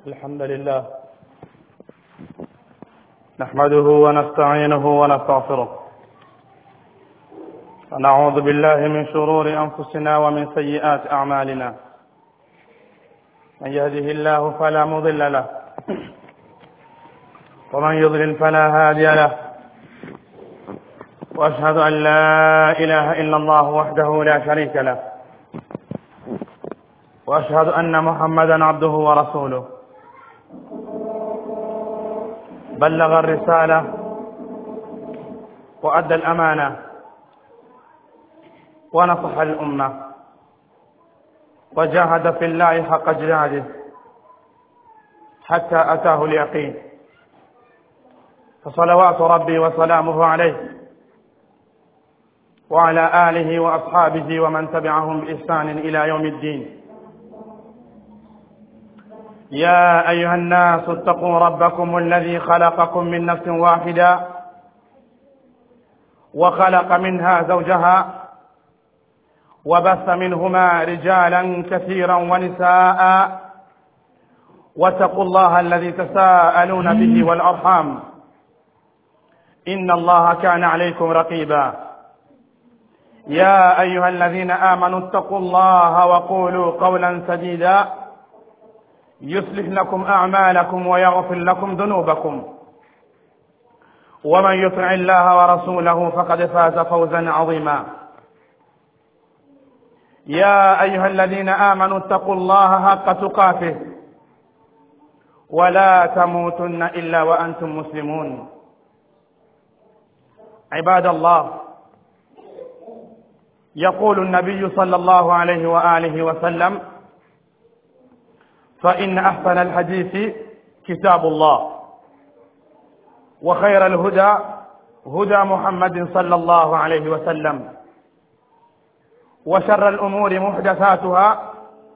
الحمد لله نحمده ونستعينه ونستغفره ونعوذ بالله من شرور أنفسنا ومن سيئات أعمالنا من يهده الله فلا مضل له ومن يضلل فلا هادي له وأشهد أن لا إله إلا الله وحده لا شريك له وأشهد أن محمدا عبده ورسوله بلغ الرسالة وأدى الأمانة ونصح الأمة وجاهد في الله حق جهاده حتى أتاه اليقين فصلوات ربي وسلامه عليه وعلى آله وأصحابه ومن تبعهم بإحسان إلى يوم الدين يا أيها الناس اتقوا ربكم الذي خلقكم من نفس واحدة وخلق منها زوجها وبث منهما رجالا كثيرا ونساء واتقوا الله الذي تساءلون به والأرحام إن الله كان عليكم رقيبا يا أيها الذين آمنوا اتقوا الله وقولوا قولا سديدا يصلح لكم أعمالكم ويغفر لكم ذنوبكم ومن يطع الله ورسوله فقد فاز فوزا عظيما يا أيها الذين آمنوا اتقوا الله حق تقاته ولا تموتن إلا وأنتم مسلمون عباد الله يقول النبي صلى الله عليه وآله وسلم فإن أحسن الحديث كتاب الله وخير الهدى هدى محمد صلى الله عليه وسلم وشر الأمور محدثاتها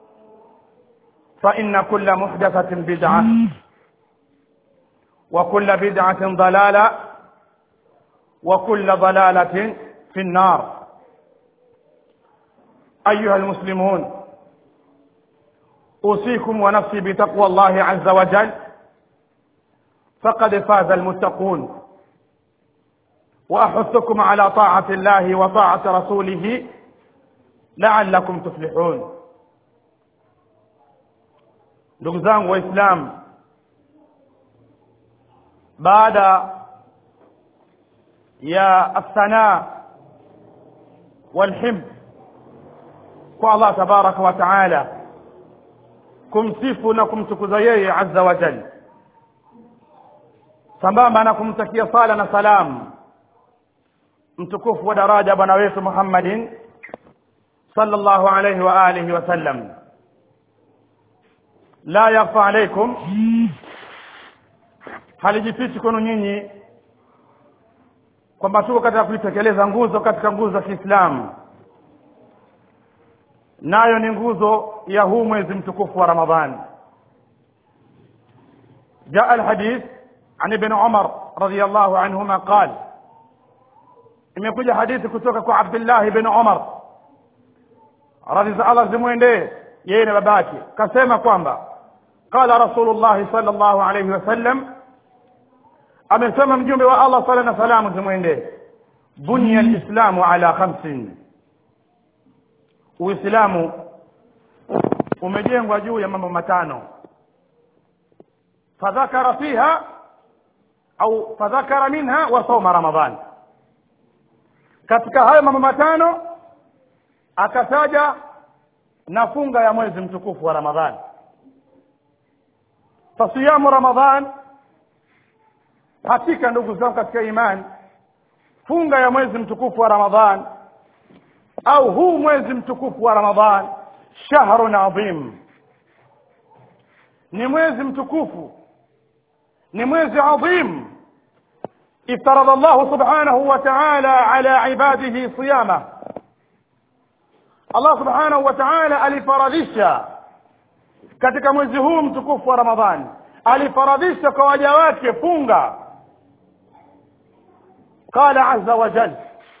فإن كل محدثة بدعة وكل بدعة ضلالة وكل ضلالة في النار أيها المسلمون أوصيكم ونفسي بتقوى الله عز وجل فقد فاز المتقون وأحثكم على طاعة الله وطاعة رسوله لعلكم تفلحون ndugu zangu waislamu baada ya assanaa walhimd kwa allah tabaraka wa taala kumsifu na kumtukuza yeye azza wa jal sambamba na kumtakia sala na salamu mtukufu wa daraja bwana wetu muhammadin sallallahu alayhi wa alihi wasallam la yakhfa alaikum halijifichi kwenu nyinyi kwamba tuko katika kuitekeleza nguzo katika nguzo za kiislamu nayo ni nguzo ya huu mwezi mtukufu wa ramadhani جاء الحديث عن ابن عمر رضي الله عنهما قال imekuja hadithi kutoka kwa Abdullah ibn Umar radhi za Allah zimwendee yeye na babake kasema kwamba qala rasulullah sallallahu alayhi wasallam amesema mjumbe wa Allah sala na salamu zimwendee bunya alislamu ala khamsin uislamu umejengwa juu ya mambo matano fadhakara fiha au fadhakara minha wa sawma ramadhan katika hayo mambo matano akataja na funga ya mwezi mtukufu wa ramadhan fasiyamu ramadhan hakika ndugu zangu katika imani funga ya mwezi mtukufu wa ramadhan au huu mwezi mtukufu wa ramadhan shahrun adhim ni mwezi mtukufu ni mwezi adhim افترض الله سبحانه وتعالى على عباده صيامه Allah subhanahu wa ta'ala alifaradhisha katika mwezi huu mtukufu wa Ramadhani alifaradhisha kwa waja wake funga qala azza wa jalla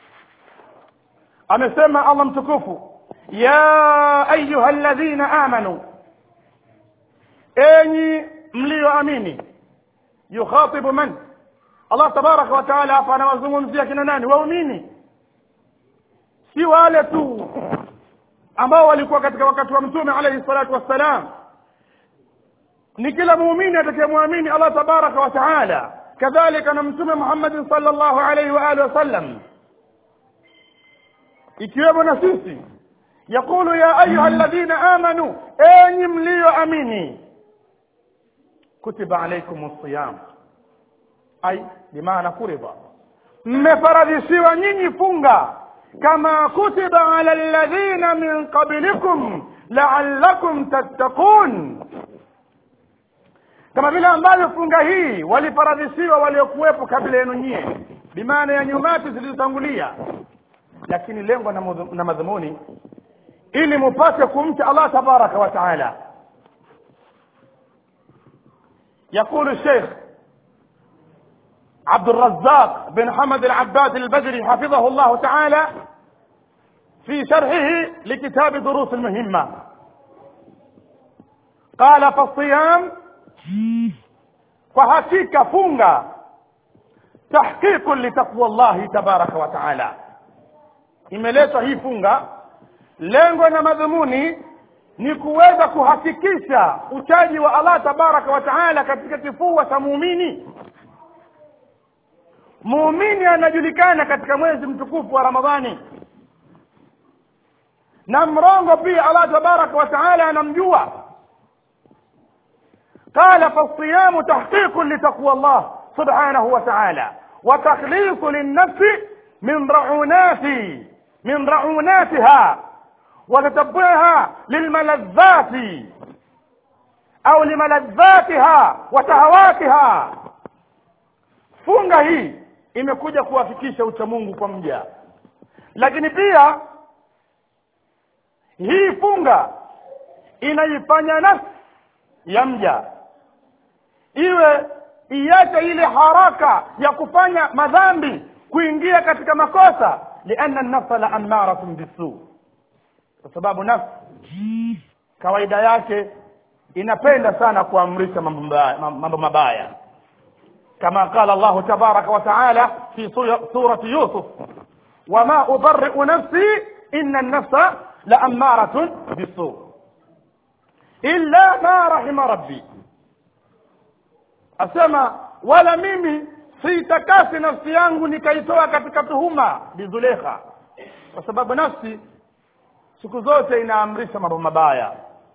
amesema Allah mtukufu ya ayuha alladhina amanu enyi mlioamini yukhatibu man allah tabaraka wa taala hapa anawazungumzia kina nani waumini si wale tu ambao walikuwa katika wakati wa mtume alayhi salatu wassalam ni kila muumini atakayemwamini allah tabaraka wa taala kadhalika na mtume muhammadin sallallahu alayhi wa alihi wasallam ikiwemo na sisi yaqulu ya ayuha alladhina amanu enyi mlioamini kutiba alaikum siyam ai bimaana furidha mmefaradhishiwa nyinyi funga kama kutiba ala alladhina min qablikum la'allakum tattaqun kama vile ambavyo funga hii walifaradhishiwa waliokuwepo kabla yenu nyie bimaana ya nyumati zilizotangulia lakini lengo na, mudhu- na madhumuni ili mupate kumcha allah tabaraka wa taala يقول الشيخ عبد الرزاق بن حمد العباد البدري حفظه الله تعالى في شرحه لكتاب دروس المهمة قال فالصيام فهكيك فunga تحقيق لتقوى الله تبارك وتعالى imeletwa hii funga lengo na madhumuni ni kuweza kuhakikisha uchaji wa allah tabaraka wa taala katika kifua cha muumini muumini anajulikana katika mwezi mtukufu wa ramadhani na mrongo pia allah tabaraka wa taala anamjua قال فالصيام تحقيق لتقوى الله سبحانه وتعالى وتخليص للنفس من رعونات من رعوناتها وتتبعها للملذات au limaladhatiha wa tahawatiha funga hii imekuja kuhakikisha uchamungu kwa mja lakini pia hii funga inaifanya nafsi ya mja iwe iache ile haraka ya kufanya madhambi kuingia katika makosa lianna nafsa la amaratun bisuu kwa sababu nafsi kawaida yake inapenda sana kuamrisha mambo mabaya- mambo mabaya kama qala Allah tabaraka wa taala fi su- surati Yusuf wama ubarri'u nafsi inna an-nafsa la ammaratun bisu illa ma rahima rabbi asema wala mimi siitakasi nafsi yangu nikaitoa katika tuhuma bizulekha kwa sababu nafsi siku zote inaamrisha mambo mabaya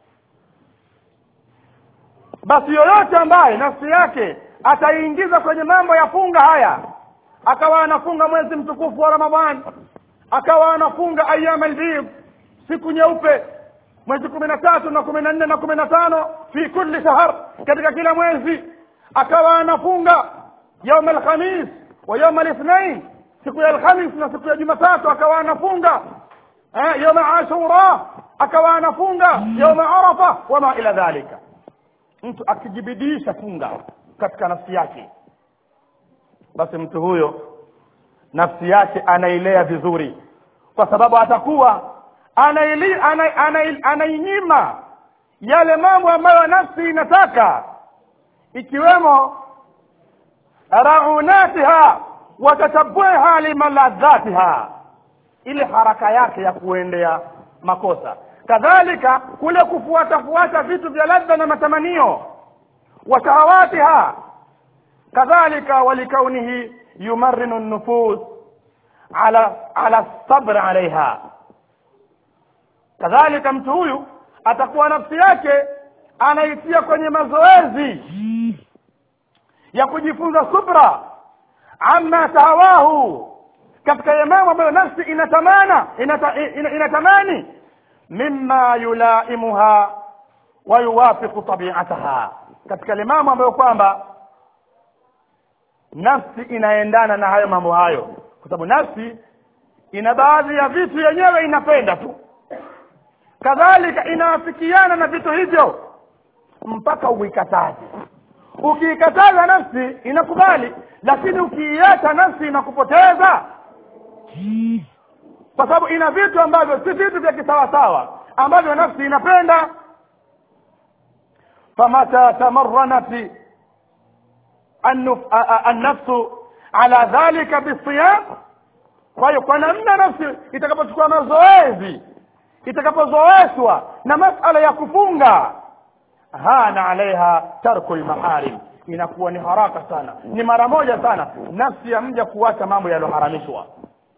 basi yoyote ambaye nafsi yake ataiingiza kwenye mambo ya funga haya akawa anafunga mwezi mtukufu wa ramadhani akawa anafunga ayam albid siku nyeupe mwezi kumi na tatu na kumi na nne na kumi na tano fi kulli shahr katika kila mwezi akawa anafunga yaum alkhamis wa yaum alithnain siku ya alkhamis na siku ya jumatatu akawa anafunga eh, yaum ashura akawa anafunga yaum arafa wama ila dhalika mtu akijibidisha funga katika nafsi yake basi mtu huyo nafsi yake anailea vizuri kwa sababu atakuwa anaili, ana, ana, anainyima yale mambo ambayo nafsi inataka ikiwemo raunatiha wa tatabuha limaladhatiha ile haraka yake ya kuendea makosa kadhalika kule kufuata fuata vitu vya ladha na matamanio wa shahawatiha kadhalika walikaunihi yumarrinu nufus ala ala sabr alaiha kadhalika mtu huyu atakuwa nafsi yake anaitia kwenye mazoezi ya kujifunza subra amma tahawahu katika ya mambo ambayo nafsi inatamana inata, ina, inatamani mimma yulaimuha wa yuwafiqu tabiataha katika ile mambo ambayo kwamba nafsi inaendana na hayo mambo hayo kwa sababu nafsi ina baadhi ya vitu yenyewe inapenda tu kadhalika inaafikiana na vitu hivyo mpaka uikataze ukiikataza nafsi inakubali lakini ukiiacha nafsi inakupoteza kwa sababu ina vitu ambavyo si vitu vya kisawasawa ambavyo nafsi inapenda famata tamarranat annafsu ala dhalika bisiyam kwa hiyo kwa namna nafsi itakapochukua mazoezi itakapozoeshwa na masala ya kufunga hana alaiha tarku lmaharim inakuwa ni haraka sana ni mara moja sana nafsi ya mja kuacha mambo yaliyoharamishwa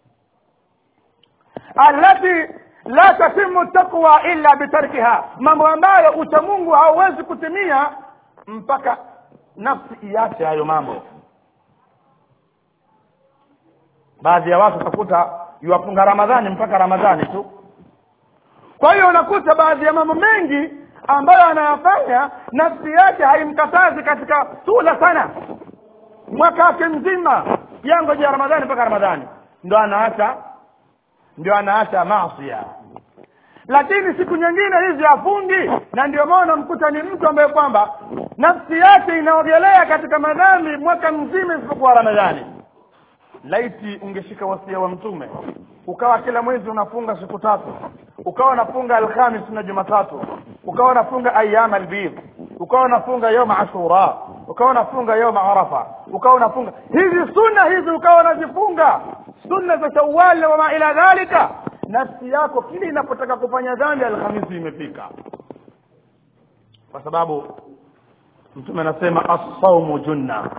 allati la tatimu taqwa illa bitarkiha mambo ambayo uchamungu hauwezi kutimia mpaka nafsi iache hayo mambo baadhi ya watu utakuta yuwafunga ramadhani mpaka ramadhani tu kwa hiyo unakuta baadhi ya mambo mengi ambayo anayafanya nafsi yake haimkatazi katika sula sana mwaka wake mzima yangoja ramadhani mpaka ramadhani ndo anaacha ndio anaacha masia lakini siku nyingine hizi afungi na ndio maana mkuta ni mtu ambaye kwamba nafsi yake inaogelea katika madhambi mwaka mzima isipokuwa ramadhani laiti ungeshika wasia wa mtume ukawa kila mwezi unafunga siku tatu ukawa unafunga alhamis na jumatatu ukawa unafunga ayam albid ukawa unafunga yoma ashura ukawa unafunga yoma arafa ukawa unafunga hizi sunna hizi ukawa unazifunga sunna za shawali na wama ila dhalika nafsi yako kile inapotaka kufanya dhambi alhamisi imefika kwa sababu mtume anasema assaumu junna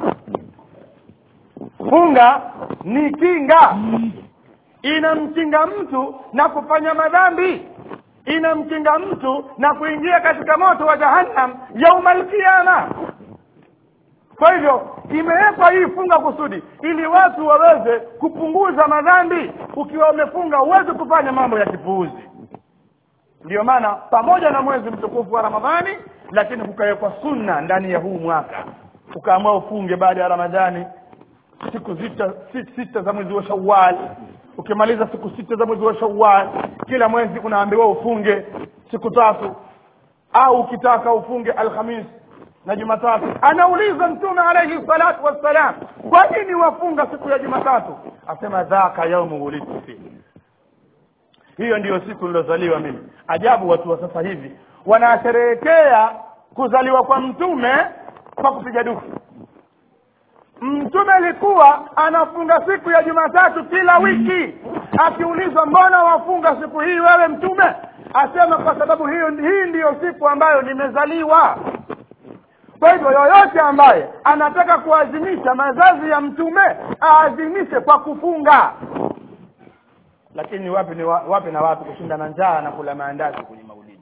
funga ni kinga inamkinga mtu na kufanya madhambi inamkinga mtu na kuingia katika moto wa jahannam yauma alqiyama kwa hivyo imewekwa hii funga kusudi ili watu waweze kupunguza madhambi ukiwa umefunga huwezi kufanya mambo ya kipuuzi ndiyo maana pamoja na mwezi mtukufu wa ramadhani lakini kukawekwa sunna ndani ya huu mwaka ukaamua ufunge baada ya ramadhani siku sita, sita za mwezi wa shawal ukimaliza siku sita za mwezi wa shawal kila mwezi unaambiwa ufunge siku tatu au ukitaka ufunge alhamis na jumatatu anauliza mtume alaihi salatu wassalam kwa nini wafunga siku ya jumatatu asema dhaka yaumu wulidtu fihi hiyo ndiyo siku nilozaliwa mimi ajabu watu wa sasa hivi wanasherehekea kuzaliwa kwa mtume kwa kupiga dufu mtume alikuwa anafunga siku ya jumatatu kila wiki akiulizwa mbona wafunga siku hii wewe mtume asema kwa sababu hiyo hii ndiyo siku ambayo nimezaliwa kwa hivyo yoyote ambaye anataka kuazimisha mazazi ya mtume aazimishe kwa kufunga lakini wapi ni wa, wapi na wapi kushinda na njaa na kula maandazi kwenye maulidi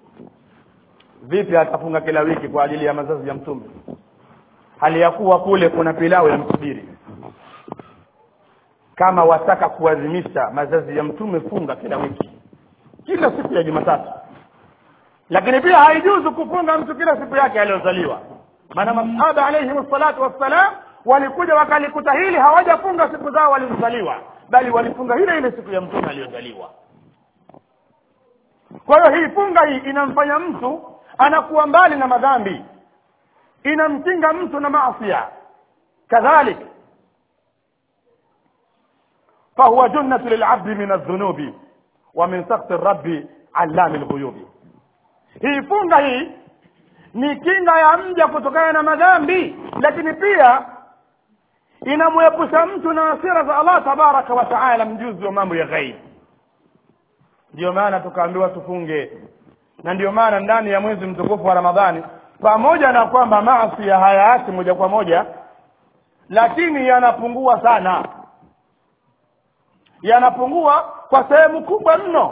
vipi atafunga kila wiki kwa ajili ya mazazi ya mtume hali ya kuwa kule kuna pilau ya msubiri kama wataka kuadhimisha mazazi ya mtume funga kila wiki kila siku ya jumatatu lakini pia haijuzu kufunga mtu kila siku yake aliyozaliwa maana masahaba alaihim salatu wassalam walikuja wakalikuta hili hawajafunga siku zao walizozaliwa bali walifunga ile ile siku ya mtume aliyozaliwa kwa hiyo hii funga hii inamfanya mtu anakuwa mbali na madhambi inamkinga mtu na maasia kadhalik fahuwa junnatu lilabdi min aldhunubi wa min sakti rabbi allami lghuyubi hii funga hii ni kinga ya mja kutokana na madhambi lakini pia inamwepusha mtu na hasira za allah tabaraka wa taala mjuzi wa mambo ya ghaibi ndiyo maana tukaambiwa tufunge na ndiyo maana ndani ya mwezi mtukufu wa ramadhani pamoja na kwamba maasi ya hayaachi moja kwa moja lakini yanapungua sana yanapungua kwa sehemu kubwa mno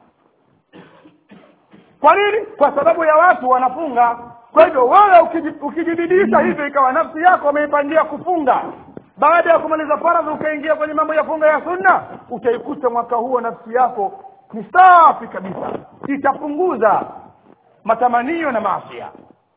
kwa nini kwa sababu ya watu wanafunga kwa hivyo wewe ukijibidisha hivyo ikawa nafsi yako umeipangia kufunga baada ya kumaliza faradhi ukaingia kwenye mambo ya funga ya sunna utaikuta mwaka huo nafsi yako ni safi kabisa itapunguza matamanio na maasia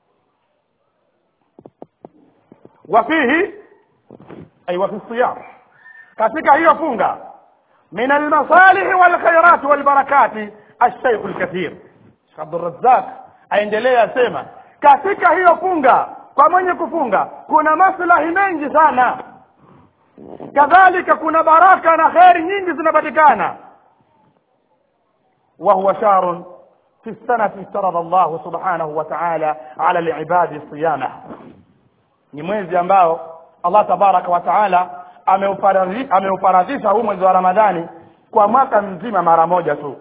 wafihi ay wafi siyam katika hiyo funga min almasalihi walkhairati walbarakati alshaikhu lkathir abdurazaq aendelea asema katika hiyo funga kwa mwenye kufunga kuna maslahi mengi sana kadhalika kuna baraka na kheri nyingi zinapatikana wa huwa shahrun في السنة افترض الله سبحانه وتعالى على العباد صيامه ni mwezi ambao Allah tabaraka wa taala ameufaradhisha huu mwezi wa Ramadhani kwa mwaka mzima mara moja tu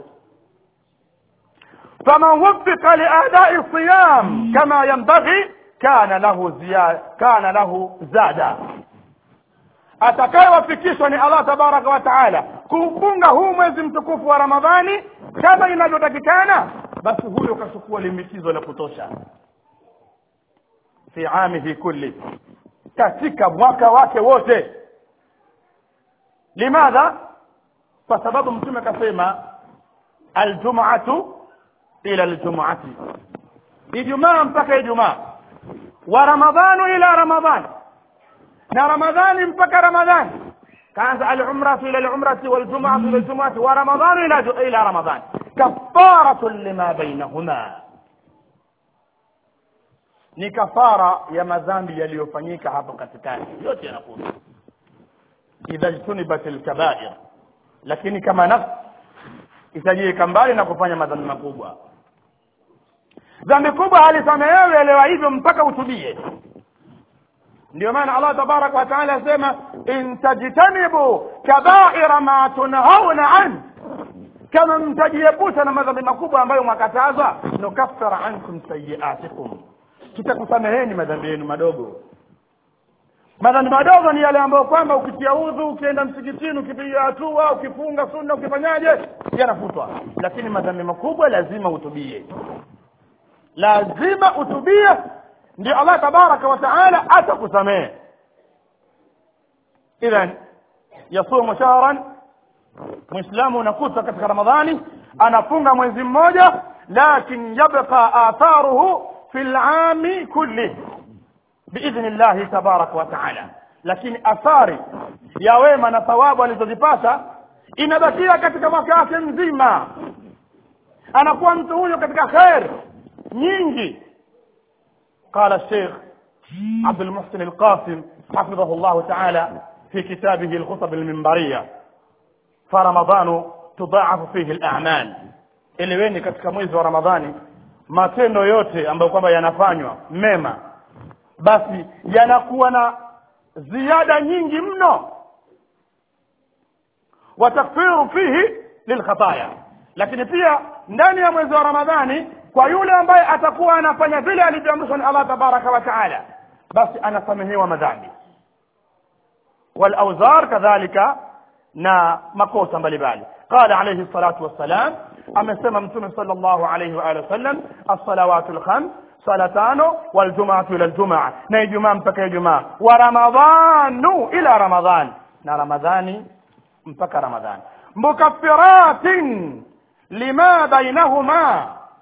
faman wuffiqa liadai siyam kama yanbaghi kana lahu ziyada kana lahu zada atakayewafikishwa ni Allah tabaraka wa taala kuufunga huu mwezi mtukufu wa Ramadhani kama inavyotakikana basi huyo kachukua limbikizo la kutosha fi amihi kulli katika mwaka wake wote limadha kwa sababu mtume akasema aljum'atu ila aljum'ati ijumaa mpaka ijumaa wa ramadhanu ila ramadhan na ramadhani mpaka ramadhani kaanza alumratu ila alumrati waljum'atu ila aljum'ati wa ramadhanu ila ila ramadhan kafaratun lima bainahuma ni kafara ya madhambi yaliyofanyika hapo katikati yote yanakuja idha jtunibat alkabair lakini kama nafsi itajiweka mbali na kufanya madhambi makubwa dhambi kubwa halisamehewi elewa hivyo mpaka utubie ndio maana Allah tabarak wa taala asema in tajtanibu kabaira ma tunhauna an kama mtajiepusha na madhambi makubwa ambayo mwakataza nukaffara ankum sayiatikum tutakusameheni madhambi yenu madogo madhambi madogo ni yale ambayo kwamba ukitia udhu ukienda msikitini ukipiga hatua ukifunga sunna ukifanyaje yanafutwa lakini madhambi makubwa lazima utubie lazima utubie ndio Allah tabaraka wa taala atakusamehe idhan yasumu shahran muislamu unakuta katika ramadhani anafunga mwezi mmoja lakin yabqa atharuhu fi lami kulli biidhni llahi tabaraka wa taala lakini athari ya wema na thawabu alizozipata inabakia katika mwaka wake mzima anakuwa mtu huyo katika khair nyingi قال الشيخ عبد المحسن القاسم حفظه الله تعالى في كتابه الخطب المنبرية فرمضان تضاعف فيه الأعمال eleweni katika mwezi wa ramadhani matendo yote ambayo kwamba yanafanywa mema basi yanakuwa na ziada nyingi mno watakfiru fihi lilkhataya lakini pia ndani ya mwezi wa ramadhani kwa yule ambaye atakuwa anafanya vile alivyoamrishwa na Allah tabaraka wa taala basi anasamehewa madhambi walauzar kadhalika na makosa mbalimbali qala alayhi salatu wassalam amesema mtume sallallahu alayhi wa alihi wasallam as-salawatu al-khams sala tano waljum'atu ila aljumaa na ijumaa mpaka ijumaa wa ramadhanu ila ramadhan na ramadhani mpaka ramadhani mukaffiratin lima bainahuma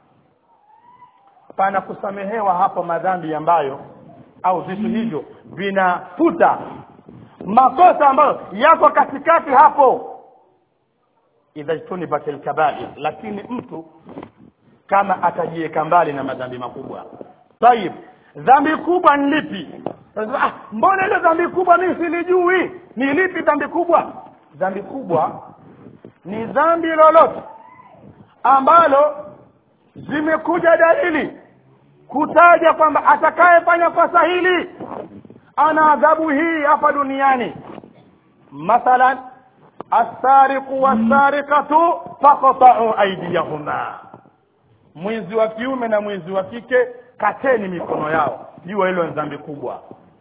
pana kusamehewa hapo madhambi ambayo au vitu hivyo vinafuta makosa ambayo yako katikati hapo idha jtunibat alkabair lakini mtu kama atajiweka mbali na madhambi makubwa tayib dhambi kubwa ni lipi ah, mbona ile dhambi kubwa mimi silijui ni lipi dhambi kubwa dhambi kubwa ni dhambi lolote ambalo zimekuja dalili kutaja kwamba atakayefanya kosa hili ana adhabu hii hapa duniani mathalan assariqu wassariqatu faqta'u aydiyahuma mwizi wa kiume na mwizi wa kike kateni mikono yao jua hilo ni dhambi kubwa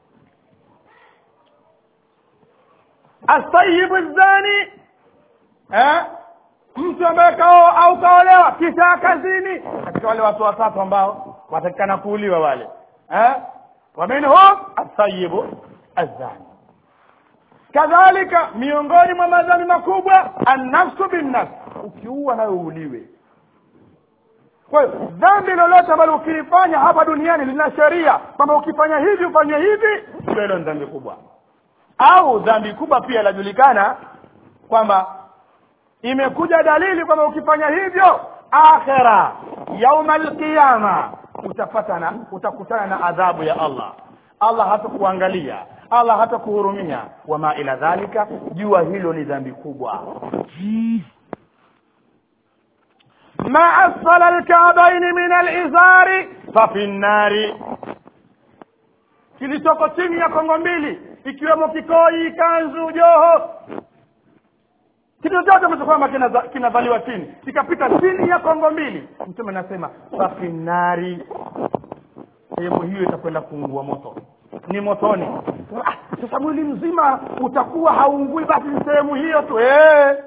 asayibu zani eh? mtu ambaye kaoa au kaolewa kisha kazini katika wale watu watatu ambao watakikana kuuliwa wale eh? waminhum asayibu azani kadhalika miongoni mwa madhambi makubwa annafsu binnafsi ukiua nawe uuliwe kwa hiyo dhambi lolote ambalo ukilifanya hapa duniani lina sheria kwamba ukifanya hivi ufanye hivi ndio hilo ni dhambi kubwa au dhambi kubwa pia inajulikana kwamba imekuja dalili kwamba ukifanya hivyo akhira yauma alqiyama utapata na utakutana na adhabu ya Allah Allah hatakuangalia Allah hatakuhurumia wama ila dhalika jua hilo ni dhambi kubwa ma asfala alkabaini min alizari fafi nnari kilichoko chini ya kongo mbili ikiwemo kikoi kanzu joho kitu chote ambacho kwamba kinaza- kinavaliwa chini kikapita chini ya kongo mbili mtume anasema fafi nnari sehemu hiyo itakwenda kuungua moto ni motoni ah, sasa mwili mzima utakuwa haungui basi ni sehemu hiyo tu eh.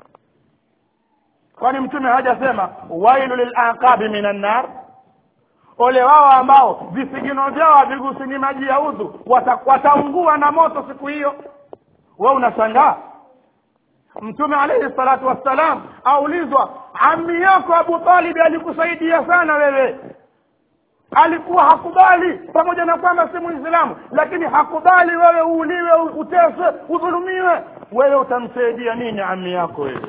kwani mtume hajasema wailu lilaqabi minan nar ole wao ambao visigino vyao havigusini maji ya udhu wata, wataungua na moto siku hiyo we unashangaa mtume alaihi salatu wassalam aulizwa ami yako abu talibi alikusaidia sana wewe alikuwa hakubali pamoja na kwamba si muislamu lakini hakubali wewe uuliwe uteswe udhulumiwe wewe utamsaidia nini ami yako wewe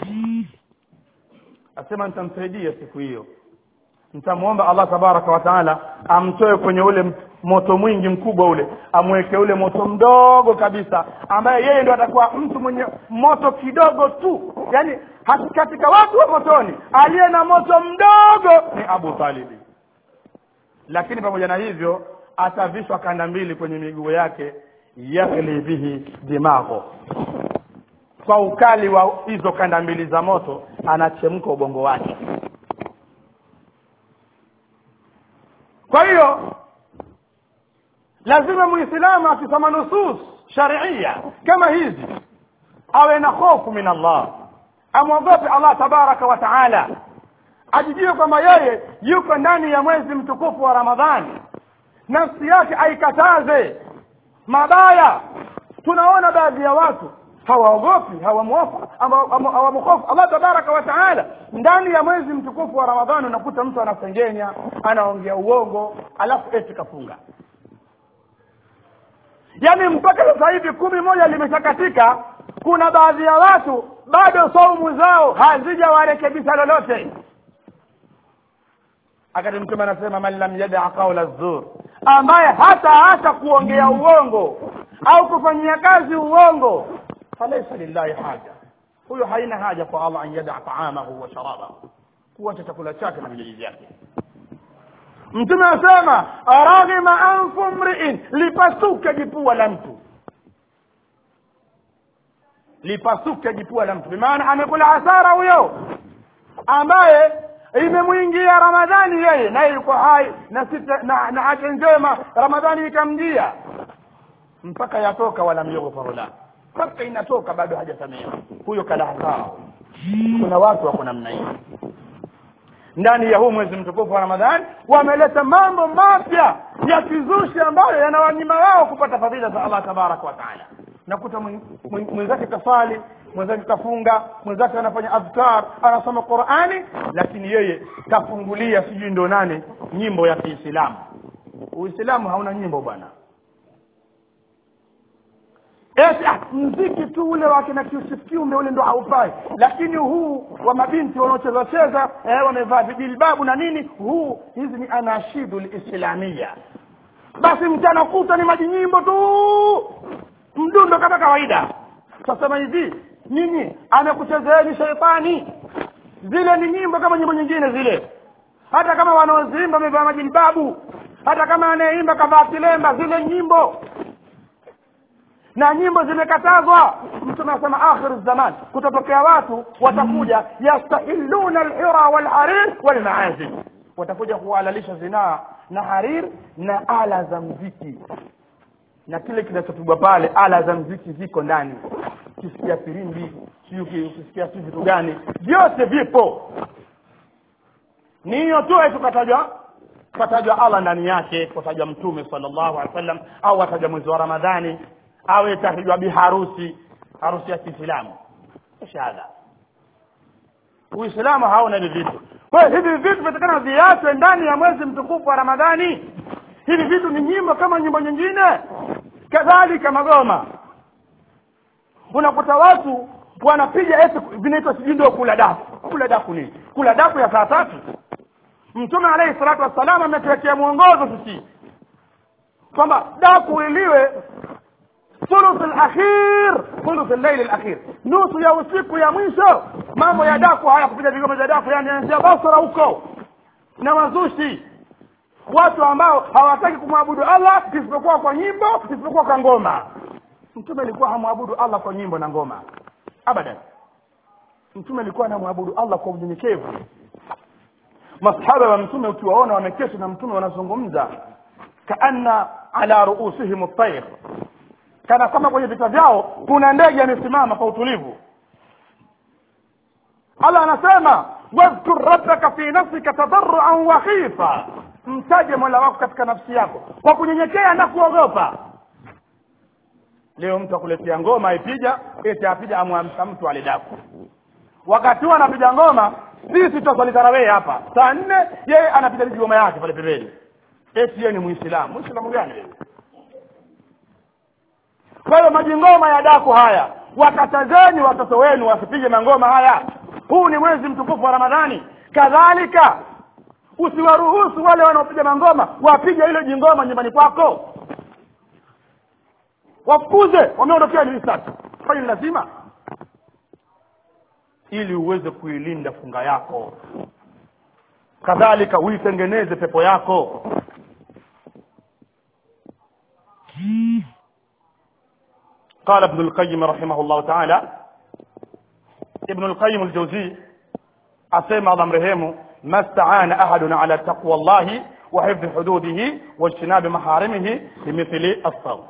asema nitamsaidia siku hiyo nitamwomba allah tabaraka wa taala amtoe kwenye ule moto mwingi mkubwa ule amweke ule moto mdogo kabisa ambaye yeye ndo atakuwa mtu mwenye moto kidogo tu yaani hat- katika watu wa motoni aliye na moto mdogo ni abu talibi lakini pamoja na hivyo atavishwa kanda mbili kwenye miguu yake yaghli bihi dimagho kwa ukali wa hizo kanda mbili za moto anachemka ubongo wake kwa hiyo lazima muislamu akisoma nusus sharia kama hizi awe na hofu min allah amwogope allah tabaraka wa taala ajijue kwamba yeye yuko ndani ya mwezi mtukufu wa ramadhani nafsi yake aikataze mabaya tunaona baadhi ya watu hawaogopi hawamwofu hawamhofu allah tabaraka wa taala ndani ya mwezi mtukufu wa ramadhani unakuta mtu anasengenya anaongea uongo alafu eti kafunga yaani mpaka sasa hivi kumi moja limeshakatika kuna baadhi ya watu bado saumu zao hazijawarekebisha lolote akati mtume anasema man lam yadaa qaula zur ambaye hata hata kuongea uongo au kufanyia kazi uongo falaisa lillahi haja huyo haina haja kwa allah an yadaa taamahu wa sharabahu kuacha chakula chake na vinywaji vyake mtume anasema raghima anfu mriin lipasuke jipua la mtu lipasuke jipua la mtu bimaana amekula hasara huyo ambaye imemwingia ramadhani yeye naye yuko hai na sita na, na afya njema ramadhani ikamjia mpaka yatoka wala yughfaru la mpaka inatoka bado hajasamehewa huyo kala hasara kuna watu wako namna hiyo ndani ya huu mwezi mtukufu wa ramadhani wameleta mambo mapya ya kizushi ambayo yanawanyima wao kupata fadhila za allah tabaraka wa taala nakuta mwenzake kasali mwenzake kafunga mwenzake anafanya adhkar anasoma qurani lakini yeye kafungulia sijui ndo nane nyimbo ya kiislamu uislamu hauna nyimbo bwana eti ah, mziki tu ule wa kina Yusuf Kiumbe ule ndo haufai lakini huu wa mabinti wanaocheza cheza eh, wamevaa vijilbabu na nini huu hizi ni anashidu lislamia basi mchana kuta ni majinyimbo tu mdundo kama kawaida tasema hivi nini amekuchezeeni sheitani zile ni nyimbo kama nyimbo nyingine zile hata kama wanaoziimba wamevaa majilbabu hata kama anayeimba kavaa kilemba zile nyimbo na nyimbo zimekatazwa mtume anasema akhir zaman kutatokea watu watakuja yastahiluna alhira walharir walmaazif watakuja kuhalalisha zinaa na harir na ala za mziki na kile kinachopigwa pale ala za mziki ziko ndani ukisikia firimbi siu ukisikia si vitu gani vyote vipo ni hiyo tu tukatajwa katajwa allah ndani yake katajwa mtume sallallahu alaihi wasallam au atajwa mwezi wa ramadhani au itajwa biharusi harusi ya kiislamu shahada uislamu hauna hivi vitu kwa hiyo hivi vitu vitakana viachwe ndani ya mwezi mtukufu wa ramadhani hivi vitu ni nyimbo kama nyimbo nyingine kadhalika magoma unakuta watu wanapiga eti vinaitwa sijui ndio kula daku kula daku nini kula daku ya saa tatu mtume alayhi salatu wassalam ametuwekea mwongozo sisi kwamba daku iliwe thuluth alakhir thuluth al-layl alakhir nusu ya usiku ya mwisho mambo ya daku haya kupiga vigoma vya daku yani anzia basra huko na wazushi watu ambao hawataki kumwabudu Allah isipokuwa kwa nyimbo isipokuwa kwa ngoma mtume alikuwa hamwabudu Allah kwa nyimbo na ngoma abadan mtume alikuwa anamwabudu Allah kwa unyenyekevu masahaba wa mtume ukiwaona wameketi na mtume wanazungumza kaanna ala ruusihim at-tayr kana kama kwenye vita vyao kuna ndege amesimama kwa utulivu Allah anasema wadhkur rabbaka fi nafsika tadarruan wa khifa mtaje mola wako katika nafsi yako kwa kunyenyekea na kuogopa leo mtu akuletea ngoma aipiga eti apiga amwamsha mtu alidaku wakati huo anapiga ngoma sisi tutaswali tarawih hapa saa nne yeye anapiga ngoma yake pale pembeni eti yeye ni muislamu muislamu gani wewe kwa hiyo majingoma ya daku haya wakatazeni watoto wenu wasipige mangoma haya huu ni mwezi mtukufu wa ramadhani kadhalika usiwaruhusu wale wanaopiga mangoma wapige hilo jingoma nyumbani kwako wafukuze wameondokea ni risasi kwani ni lazima ili uweze kuilinda funga yako kadhalika uitengeneze pepo yako قال ابن القيم رحمه الله تعالى ابن القيم الجوزي أسمى الله مرهمه ما استعان أحد على تقوى الله وحفظ حدوده واجتناب محارمه بمثل الصوم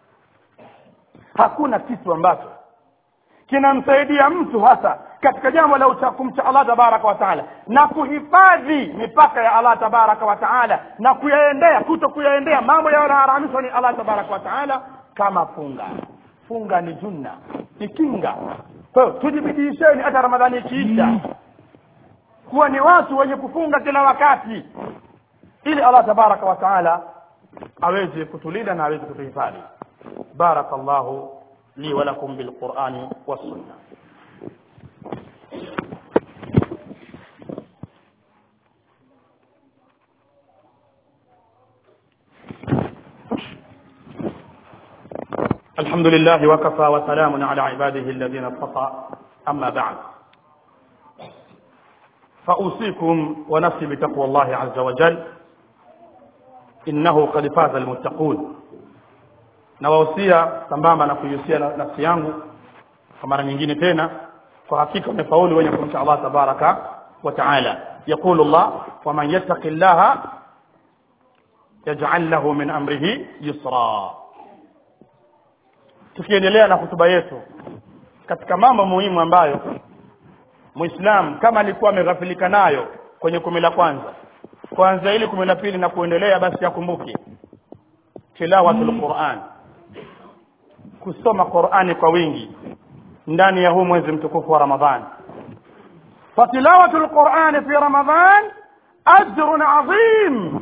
hakuna kitu ambacho kinamsaidia mtu hasa katika jambo la kumcha Allah tabaraka wa taala na kuhifadhi mipaka ya Allah tabaraka wa taala na kuyaendea kuto kuyaendea mambo yanayoharamishwa ni Allah tabaraka wa taala kama funga funga ni junna ni kinga kwa hiyo tujibidiisheni hata ramadhani ikiisha kuwa ni watu wenye kufunga kila wakati ili Allah tabaraka wa taala aweze kutulinda na aweze kutuhifadhi بارك الله لي ولكم بالقرآن والسنة الحمد لله وكفى وسلام على عباده الذين اصطفى أما بعد فأوصيكم ونفسي بتقوى الله عز وجل إنه قد فاز المتقون nawahusia sambamba na kuihusia nafsi yangu kwa mara nyingine tena kwa hakika wamefaulu wenye kumcha Allah tabaraka wa taala yaqulu Allah waman yattaqi llaha yaj'al lahu min amrihi yusra tukiendelea na hutuba yetu katika mambo muhimu ambayo muislam kama alikuwa ameghafilika nayo kwenye kumi la kwanza kuanzia ili kumi la pili na kuendelea basi akumbuke tilawatul Qur'an kusoma Qur'ani kwa wingi ndani ya huu mwezi mtukufu wa Ramadhan fatilawatul Qur'an fi Ramadhan ajrun adhim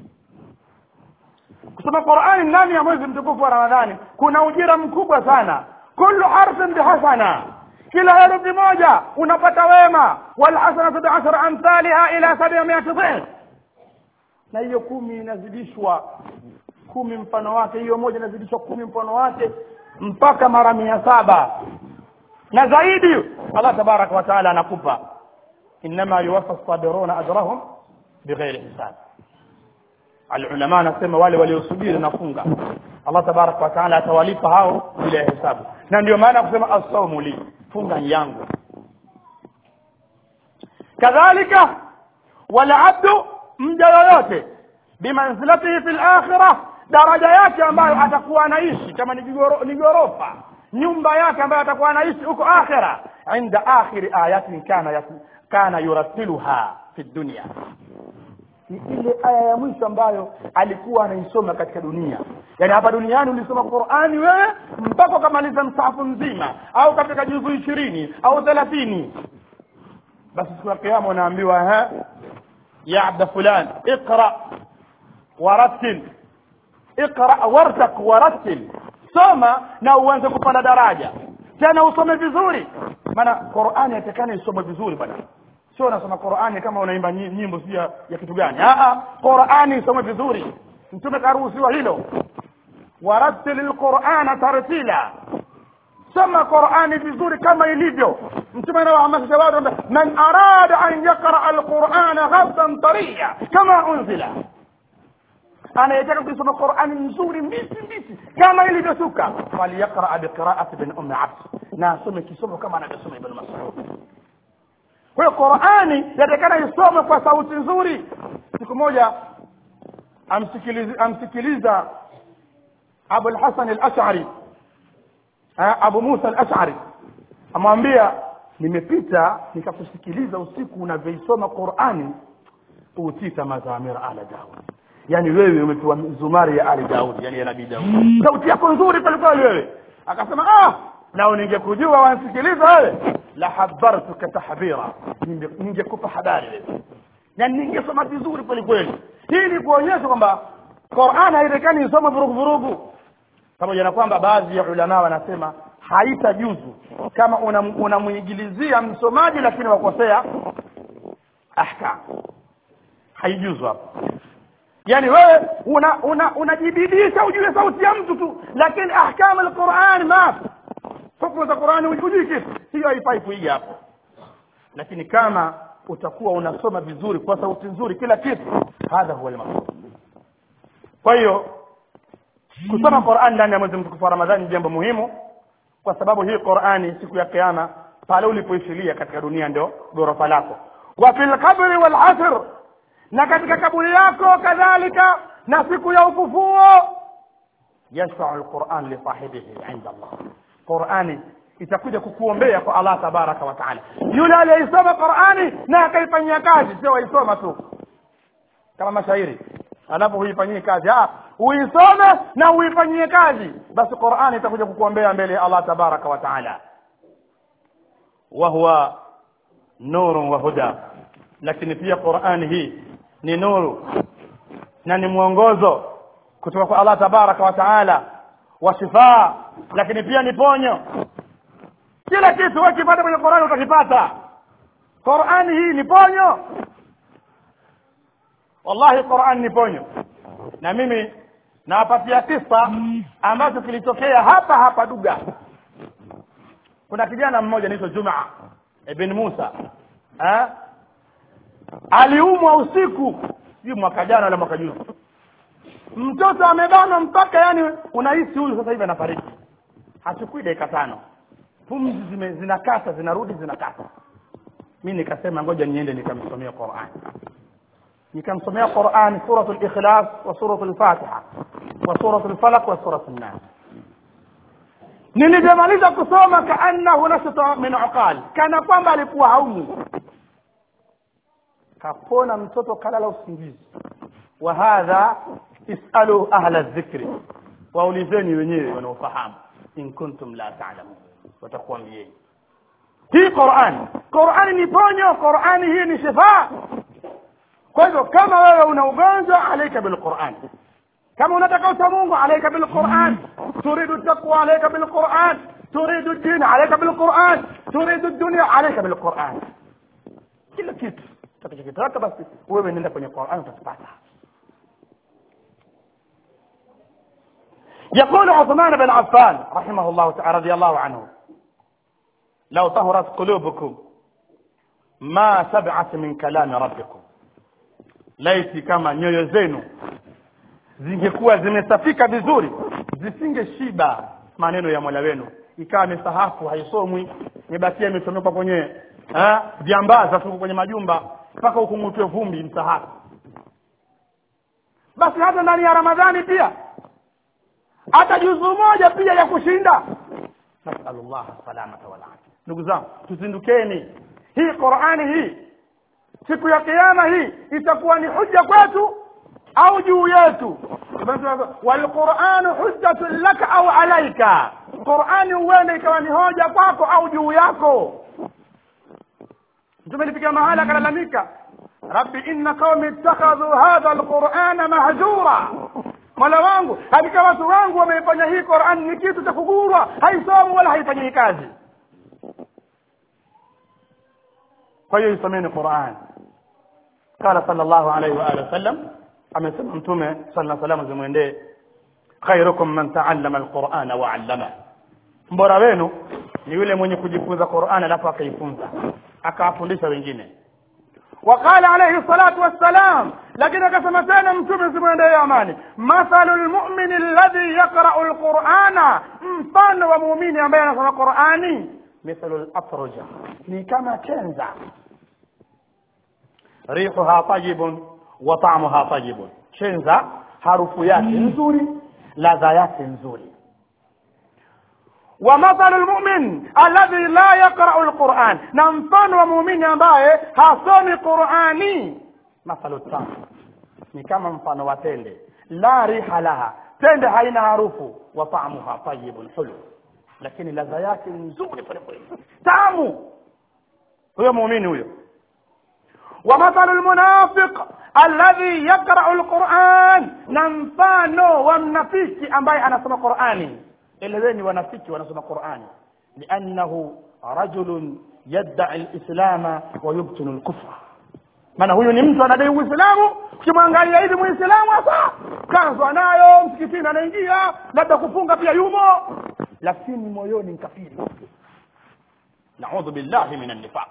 kusoma Qur'ani ndani ya mwezi mtukufu wa Ramadhani kuna ujira mkubwa sana kullu harfin bihasana kila herufi moja unapata wema wal hasanatu bi'ashri amthaliha ila 700 dhif na hiyo kumi inazidishwa kumi mfano wake hiyo moja inazidishwa kumi mfano wake mpaka mara mia saba na zaidi Allah tabaraka wa taala anakupa inma yuwaffa sabiruna ajrahum bighairi hisab alulama anasema wale waliosubiri nafunga Allah tabaraka wa taala atawalipa hao bila hesabu na ndio maana kusema as-sawmu li funga yangu kadhalika wala abdu mja yoyote bimanzilatihi fil akhirah daraja yake ambayo atakuwa anaishi kama ni gorofa nyumba yake ambayo atakuwa anaishi huko akhira inda akhiri ayatin kana yat, kana yuratiluha fi dunya ni ile aya ya mwisho ambayo alikuwa anaisoma katika dunia yaani hapa duniani ulisoma Qur'ani wewe mpaka ukamaliza msahafu mzima au katika juzu ishirini au thelathini basi siku ya kiyama unaambiwa ha ya abda fulan iqra warattil iqra wartaq warattil soma na uanze kupanda daraja tena usome vizuri maana Qur'ani yatakana isome vizuri bwana sio unasoma Qur'ani kama unaimba nyimbo sio ya kitu gani a a Qur'ani isome vizuri mtume karuhusiwa hilo warattil lqurana tartila soma qurani vizuri kama ilivyo mtume anawahamasisha watu kwamba man arada an yaqraa alqurana ghaddan tariya kama unzila anayetaka kuisoma qurani nzuri mbisi mbisi kama ilivyoshuka falyaqraa biqiraati bin ummi abd na asome kisomo kama anavyosoma ibn masud kwa hiyo qurani yatakana isome kwa sauti nzuri siku moja amsikiliza, amsikiliza abu lhasan alashari abu musa alashari amwambia nimepita nikakusikiliza usiku unavyoisoma qurani utita mazamira ala daud yani wewe umepewa zumari ya ali daudi yani ya nabii daudi sauti yako nzuri kwelikweli wewe akasema ah lau ningekujua wansikiliza wewe la habartuka tahbira Ninge- ningekupa habari wewe yani ningesoma vizuri kwelikweli hii ni kuonyesha kwamba Qur'an haitakani isome vurugu vurugu pamoja na kwamba baadhi ya ulama wanasema haitajuzu kama unam- unamwigilizia msomaji lakini wakosea ahkam haijuzu hapo yani wewe una una unajibidisha ujue sauti ya mtu tu lakini ahkam alquran ma hukumu za qurani hujui kitu hiyo haifai kuiga hapo lakini kama utakuwa unasoma vizuri kwa sauti nzuri kila kitu hadha huwa almaqsud kwa hiyo kusoma Qur'an ndani ya mwezi mtukufu wa Ramadhani ni jambo muhimu kwa sababu hii Qur'ani siku ya kiyama pale ulipoishilia katika dunia ndio ghorofa lako wa fil qabri wal asr na katika kaburi yako kadhalika na siku ya ufufuo yashfa'u alquran li sahibihi 'inda Allah Qur'ani itakuja kukuombea kwa Allah tabaraka wa taala yule aliyeisoma Qur'ani na akaifanyia kazi sio waisoma tu kama mashairi alafu huifanyie kazi ah uisome na uifanyie kazi basi Qur'ani itakuja kukuombea mbele ya Allah tabaraka wa taala wa huwa nuru wa huda lakini pia Qur'ani hii ni nuru na ni mwongozo kutoka kwa Allah tabaraka wa taala wa shifaa lakini pia ni ponyo kila kitu wewe kipata kwenye Qur'ani utakipata Qur'ani hii ni ponyo wallahi Qur'an ni ponyo na mimi nawapatia kisa ambacho kilitokea hapa hapa Duga kuna kijana mmoja anaitwa Juma ibn Musa eh aliumwa usiku sio mwaka jana wala mwaka juzi mtoto amebanwa mpaka yani unahisi huyu sasa hivi anafariki hachukui dakika tano pumzi zime zinakata zinarudi zinakata mi nikasema ngoja niende nikamsomea Qur'an nikamsomea Qur'an suratul ikhlas wa suratul fatiha wa suratul falaq wa suratul nas nilivyomaliza kusoma kaannahu nashata min uqal kana kwamba alikuwa haumi kapona mtoto kalala usingizi wa hadha isalu ahla dhikri waulizeni wenyewe wanaofahamu in kuntum la ta'lamun watakuambieni hii Qur'an Qur'an ni ponyo Qur'an hii ni shifa kwa hivyo kama wewe una ugonjwa alaika bilquran kama unataka ucha Mungu alaika bilquran turidu taqwa alaika bilquran turidu din alaika bilquran turidu dunya alaika bilquran kila kitu utakachokitaka basi wewe nenda kwenye Qur'an utakipata يقول عثمان بن عفان رحمه الله تعالى رضي الله عنه لو طهرت قلوبكم ما سبعت من كلام ربكم laiti kama nyoyo zenu zingekuwa zimesafika vizuri zisinge shiba maneno ya mola wenu ikawa misahafu haisomwi imebakia imesomekwa kwenye eh, viambaza tuko kwenye majumba mpaka ukung'utwe vumbi msahafu basi hata ndani ya ramadhani pia hata juzu moja pia ya kushinda nasalullah salamata wal afia ndugu zangu tuzindukeni hii qurani hii siku ya kiyama hii itakuwa ni hujja kwetu au juu yetu walquranu hujjatun laka au alaika qurani huenda ikawa ni hoja kwako au juu yako mtume alifikia mahala akalalamika rabbi inna qaumi ittakhadhu hadha alqurana mahjura mola wangu hakika watu wangu wameifanya hii qurani ni kitu cha kugurwa haisomu wala haifanyii kazi kwa hiyo isomeni qurani قال صلى الله عليه وآله وسلم amesema mtume sala salam zimwendee khairukum man taallama alqur'ana wa 'allama mbora wenu ni yule mwenye kujifunza Qur'an alafu akaifunza akawafundisha wengine وقال عليه الصلاة والسلام لكن كما تانا متوم سبحانه يا أماني مثل المؤمن الذي يقرأ القرآن مفان ومؤمن ambaye anasoma Qur'ani مثل الأطرجة ni kama kenza rihuha tajibun wa ta'muha tajibun kenza harufu yake nzuri ladha yake nzuri ومثل المؤمن الذي لا يقرأ القرآن نمفان ومؤمن ambaye hasomi Qur'ani مثل التمر ni kama mfano wa tende la riha laha tende haina harufu wa ta'muha tayyibun hulu lakini ladha yake nzuri pale pale tamu huyo muumini huyo ومثل المنافق الذي يقرأ القرآن نمفانو ومنافiki ambaye anasoma Qur'ani eleweni wanafiki wanasoma Qur'ani liannahu rajulun yadda'i al-islama wa yubtinu al-kufra maana huyu ni mtu anadai uislamu ukimwangalia hivi muislamu hasa kanzu anayo msikitini anaingia labda kufunga pia yumo lakini moyoni mkafiri naudhu billahi minan nifaq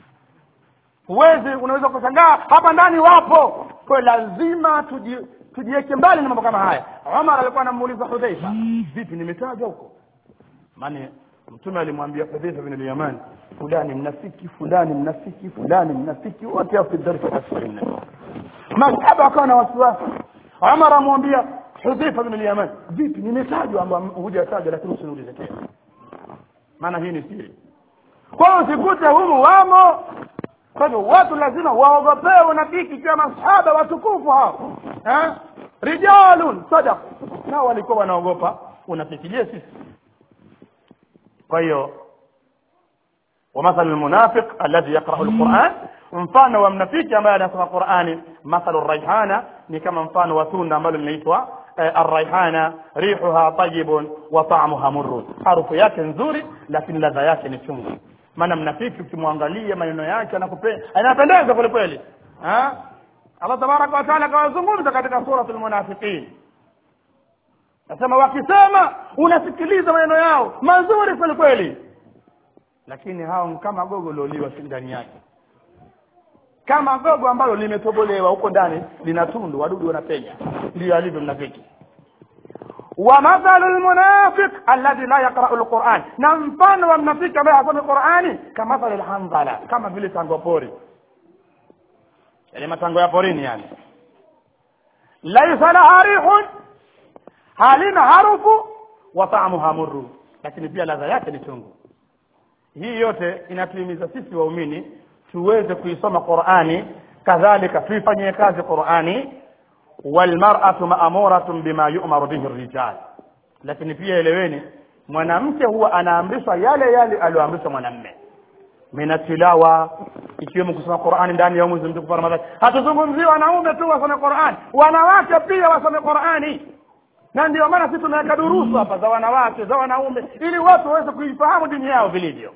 huwezi unaweza kushangaa hapa ndani wapo kwa lazima tuji tujiweke mbali na mambo kama haya Umar alikuwa anamuuliza Hudhaifa vipi nimetajwa huko maana mtume alimwambia Hudhaifa bin al-Yaman fulani mnafiki fulani mnafiki fulani mnafiki wote fi darsa asfalina masahaba akawa na wasiwasi Umar amwambia Hudhaifa bin al-Yaman vipi nimetajwa ambao hujatajwa lakini usiniulize tena maana hii ni siri kwa hiyo usikute humu wamo kwa hivyo watu lazima waogopewe unafiki kwa masahaba watukufu hao eh rijalun sadaq nao walikuwa wanaogopa unafikirie sisi kwa hiyo ومثل المنافق الذي يقرأ القرآن mfano wa mnafiki ambaye anasoma Qur'ani mathalu raihana ni kama mfano wa tunda ambalo linaitwa arraihana rihuha tayyibun wa ta'muha murrun harufu yake nzuri lakini ladha yake ni chungu maana mnafiki ukimwangalia maneno yake anakupenda anapendeza kweli kweli Allah tabaraka wa taala kawazungumza katika suratul munafiqin nasema wakisema unasikiliza maneno yao mazuri kweli kweli lakini hao kama gogo loliwa ndani yake kama gogo ambalo limetobolewa huko ndani lina tundu wadudu wanapenya ndio alivyo mnafiki ومثل المنافق الذي لا يقرأ القرآن نمفان والنفيق ما يقرأ القرآن كمثل الحنظلة كما vile tango pori yale matango ya porini yani laisa laha rihun halina harufu wa ta'muha murru lakini pia ladha yake ni chungu hii yote inatuhimiza sisi waumini tuweze kuisoma Qur'ani kadhalika tuifanyie kazi Qur'ani walmar'atu ma'muratun bima yu'maru bihi ar-rijal lakini pia eleweni mwanamke huwa anaamrishwa yale yale aliyoamrishwa mwanamme minatilawa ikiwemo kusoma Qur'ani ndani ya mwezi mtukufu wa Ramadhani hatuzungumzii wanaume tu wasome Qur'ani wanawake pia wasome Qur'ani na ndio maana sisi tunaweka durusu hapa za wanawake za wanaume ili watu waweze kuifahamu dini yao vilivyo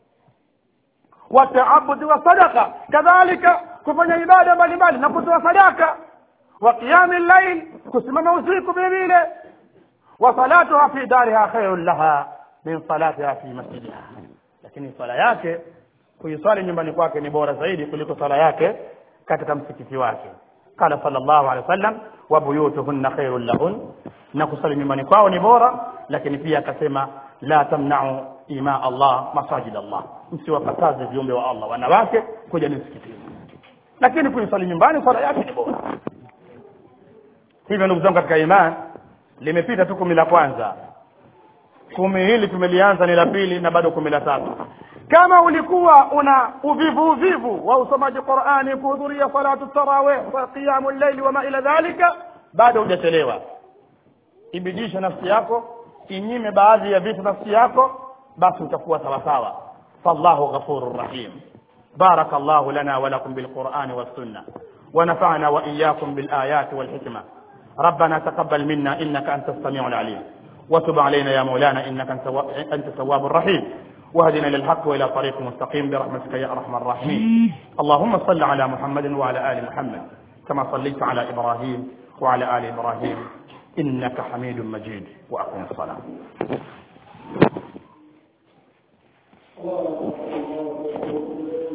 wataabudi wa sadaka kadhalika kufanya ibada mbalimbali na kutoa sadaka wa qiyami llail kusimama usiku vile vile wa salatuha fi dariha khairun laha min salatiha fi masjidiha lakini swala yake kuiswali nyumbani kwake ni bora zaidi kuliko swala yake katika msikiti wake qala sallallahu alaihi wasallam wa buyutuhunna khairun lahun na kusali nyumbani kwao ni bora lakini pia akasema la tamna'u ima Allah masajid Allah msiwakataze viumbe wa Allah wanawake kuja msikitini lakini kuisali nyumbani swala yake ni bora hivyo ndugu zangu katika imani limepita tu kumi la kwanza kumi hili tumelianza ni la pili na bado kumi la tatu kama ulikuwa una uvivu uvivu wa usomaji Qur'ani kuhudhuria salatu tarawih wa qiyamul layli wa ma ila dhalika bado hujachelewa ibidisha nafsi yako inyime baadhi ya vitu nafsi yako basi utakuwa sawa sawa fallahu ghafurur rahim بارك الله لنا ولكم بالقرآن والسنة ونفعنا وإياكم بالآيات والحكمة ربنا تقبل منا إنك أنت السميع العليم وتب علينا يا مولانا إنك أنت أنت التواب الرحيم واهدنا للحق وإلى طريق مستقيم برحمتك يا أرحم الراحمين اللهم صل على محمد وعلى آل محمد كما صليت على إبراهيم وعلى آل إبراهيم innaka hamidun majid wa aqim as-salah الله